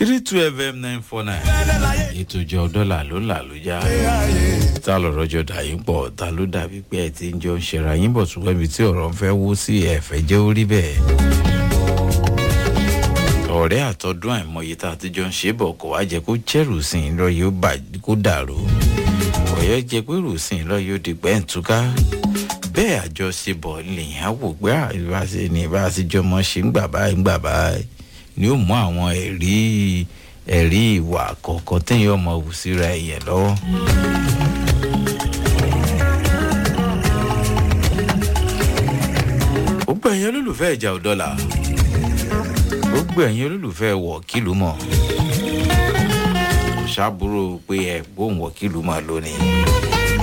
three two fm nine four nine ètò ìjọ dọ́là ló là ló já ta lọ̀rọ̀ jọ dà yín pọ̀ ta ló dàbí pé ẹ ti ń jọ ń ṣera yín bọ̀ ṣùgbọ́n ibi tí ọ̀rọ̀ ń fẹ́ wó sí ẹ̀fẹ́ jẹ́ orí bẹ́ẹ̀ ọ̀rẹ́ àtọ́dún àìmọye tá a ti jọ ń ṣe bọ̀ kó wá jẹ́ kó jẹ́rù sí i lọ yóò bà kó dàrú ọ̀yọ́ jẹ́ pé rù sí i lọ yóò di pẹ́ǹtúká bẹ́ẹ̀ àjọṣebọ̀ lèyìn á wò pé àìbáṣe ni ìbáṣe jọmọ ṣe ń gbà báyìí ń gbà báyìí ni ó mú àwọn ẹ̀rí ẹ̀rí ìwà kọ̀ọ̀kan téèyàn ọmọ wù síra ẹ̀yẹ̀ lọ́wọ́. gbogbo ẹ̀yin olólùfẹ́ ìjà òdọ́là gbogbo ẹ̀yin olólùfẹ́ wọ̀kìlú mọ̀ ṣàbúrò pé ẹ̀ gbóhùn wọ̀kìlú mọ̀ lónìí.